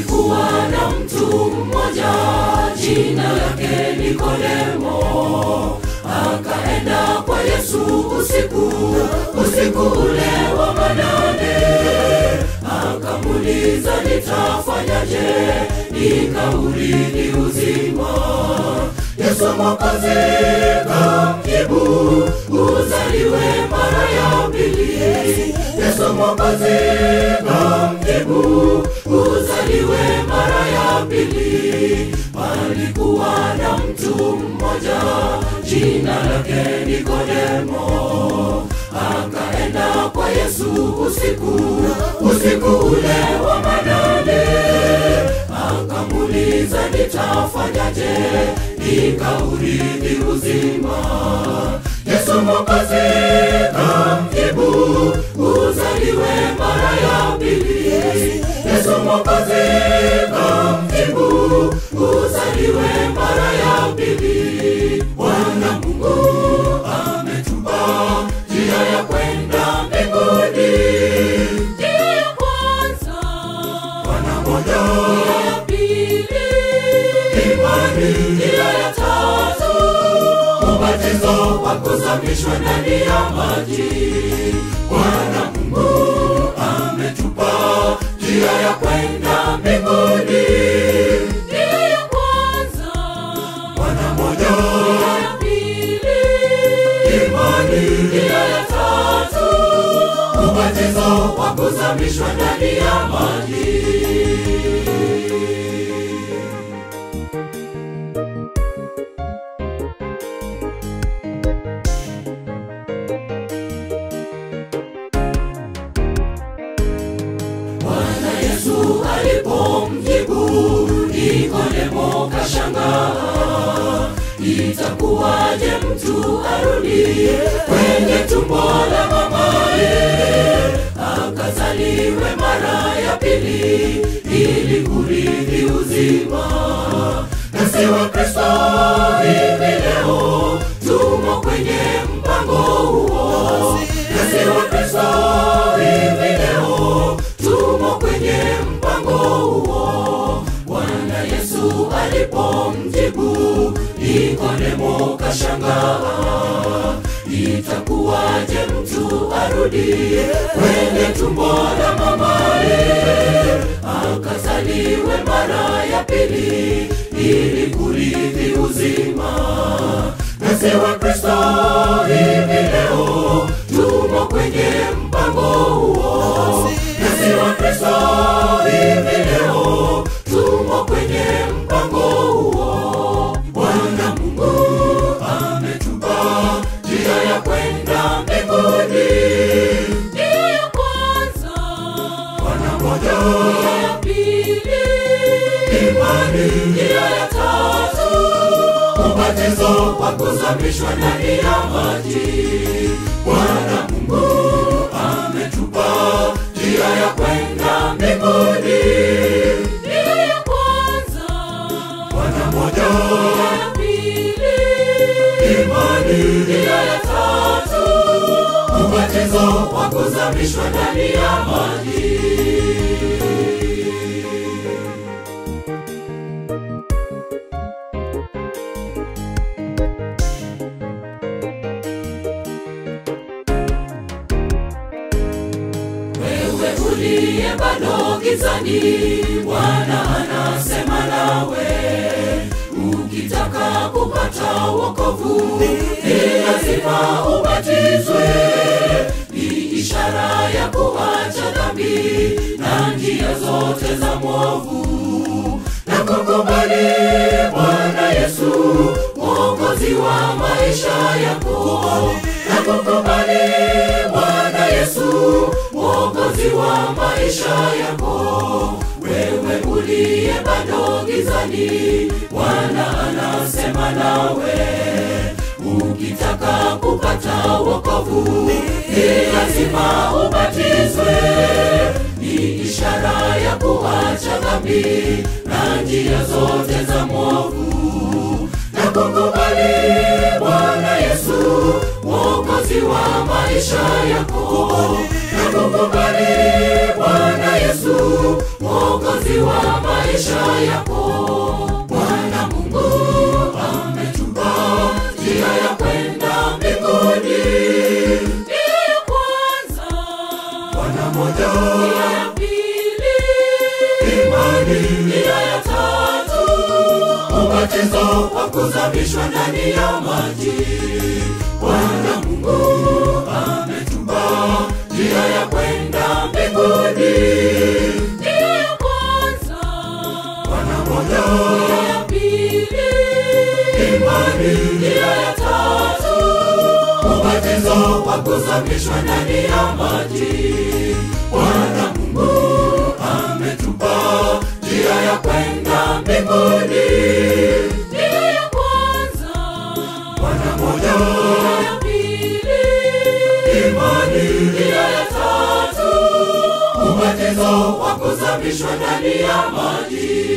Palikuwa na mtu mmoja jina lake Nikodemo, akaenda kwa Yesu usiku, usiku ule wa manane, akamuuliza nitafanyaje nikaurithi uzima. Yesu Mwokozi kamjibu, uzaliwe mara ya pili. Yesu Mwokozi kamjibu, uzaliwe mara ya pili. Palikuwa na mtu mmoja jina lake Nikodemo, akaenda kwa Yesu usiku, usiku ule wa manane, akamuuliza nitafanyaje nikaurithi uzima. Yesu Mwokozi kamjibu, uzaliwe mara ya pili. Yesu Mwokozi kamjibu, uzaliwe mara ya pili. Bwana Mungu ametupa njia ya kwenda mbinguni. Njia ya kwanza, Bwana moja. Njia ya pili, imani. Njia ya tatu, ubatizo wa kuzamishwa ndani ya maji. Bwana Mungu ametupa njia ya kwenda mbinguni. Njia ya kwanza, Bwana moja. Njia ya pili, imani. Njia ya tatu, ubatizo wa kuzamishwa ndani ya maji. Bwana Yesu alipomjibu Nikodemo kashangaa, itakuwaje mtu arudi kwenye tumbo la mamaye akazaliwe mara ya pili ili kurithi uzima? Nasi wa Kristo hivi leo tumo kwenye mpango huo, nasi wa Kristo hivi leo tumo kwenye mpango huo. Bwana Yesu alipomjibu Nikodemo kashangaa, itakuwaje mtu arudi kwenye tumbo la mamaye akazaliwe mara ya pili ili kurithi uzima? Nasi wa Kristo hivi leo tumo kwenye mpango huo, nasi wa Kristo hivi leo tumo kwenye mpango huo. Bwana Mungu ametupa njia ya kwenda mbinguni. Njia ya kwanza, Bwana moja. Njia ya pili, imani. Njia ya tatu, ubatizo wa kuzamishwa ndani ya maji. Bwana Mungu ametupa njia ya kwenda mbinguni. Njia ya kwanza, Bwana moja. Njia ya pili, imani. Njia ya tatu, ubatizo wa kuzamishwa ndani ya maji. wewe uliye bado gizani, Bwana anasema nawe, ukitaka kupata wokovu ni lazima ubatizwe. Ni ishara ya kuacha dhambi na njia zote za mwovu na kukubali Bwana Yesu mwokozi wa maisha yako na kukubali Bwana Yesu mwokozi wa maisha yako. Wewe uliye bado gizani, Bwana anasema nawe, ukitaka kupata wokovu ni lazima ubatizwe. Ni ishara ya kuacha dhambi na njia zote za mwovu na kukubali Bwana Yesu mwokozi wa maisha yako na kukubali Bwana Yesu mwokozi wa maisha yako. Bwana Mungu ametupa njia ya kwenda mbinguni. Njia ya kwanza, Bwana moja. Njia ya pili, imani. Njia ya tatu, ubatizo wa kuzamishwa ndani ya maji. Bwana Mungu ametupa njia ya kwenda mbinguni. Njia ya kwanza, Bwana moja. Njia ya pili, imani. Njia ya tatu, ubatizo wa kuzamishwa ndani ya maji. Bwana Mungu ametupa njia ya kwenda mbinguni. Njia ya kwanza, Bwana moja. Njia ya pili, imani. Njia ya tatu, ubatizo wa kuzamishwa ndani ya maji.